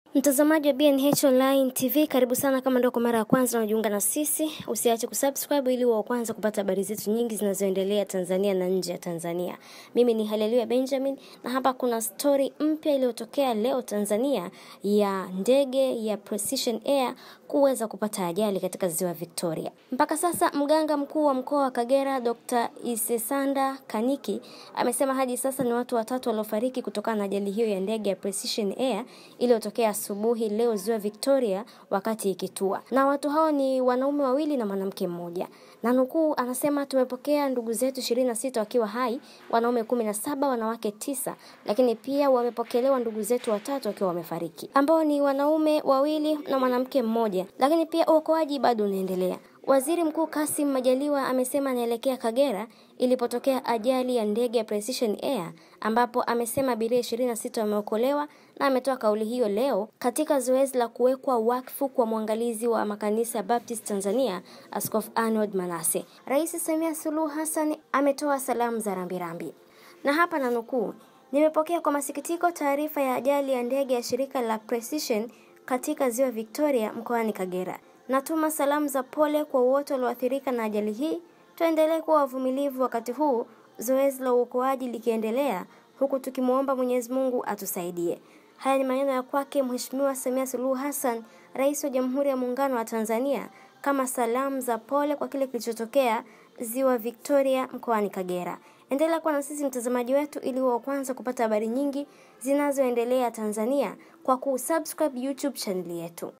Mtazamaji wa BNH Online TV, karibu sana. Kama ndio kwa mara ya kwanza unajiunga na sisi, usiache kusubscribe ili wa kwanza kupata habari zetu nyingi zinazoendelea Tanzania na nje ya Tanzania. Mimi ni Haleluya Benjamin na hapa kuna stori mpya iliyotokea leo Tanzania ya ndege ya Precision Air kuweza kupata ajali katika ziwa Victoria. Mpaka sasa mganga mkuu wa mkoa wa Kagera Dr. Isesanda Kaniki amesema hadi sasa ni watu watatu waliofariki kutokana na ajali hiyo ya ndege ya Precision Air iliyotokea asubuhi leo ziwa Victoria wakati ikitua, na watu hao ni wanaume wawili na mwanamke mmoja. Na nukuu, anasema tumepokea ndugu zetu ishirini na sita wakiwa hai, wanaume kumi na saba, wanawake tisa, lakini pia wamepokelewa ndugu zetu watatu wakiwa wamefariki, ambao ni wanaume wawili na mwanamke mmoja, lakini pia uokoaji bado unaendelea. Waziri Mkuu Kassim Majaliwa amesema anaelekea Kagera ilipotokea ajali ya ndege ya Precision Air ambapo amesema abiria ishirini na sita wameokolewa na ametoa kauli hiyo leo katika zoezi la kuwekwa wakfu kwa mwangalizi wa makanisa ya Baptist Tanzania Askofu Arnold Manase. Rais Samia Suluhu Hassan ametoa salamu za rambirambi, na hapa na nukuu, nimepokea kwa masikitiko taarifa ya ajali ya ndege ya shirika la Precision katika ziwa Victoria mkoani Kagera. Natuma salamu za pole kwa wote walioathirika na ajali hii. Tuendelee kuwa wavumilivu wakati huu zoezi la uokoaji likiendelea, huku tukimwomba Mwenyezi Mungu atusaidie. Haya ni maneno ya kwake Mheshimiwa Samia Suluhu Hassan, Rais wa Jamhuri ya Muungano wa Tanzania, kama salamu za pole kwa kile kilichotokea ziwa Victoria mkoani Kagera. Endelea kuwa na sisi mtazamaji wetu, ili wa kwanza kupata habari nyingi zinazoendelea Tanzania kwa kusubscribe YouTube chaneli yetu.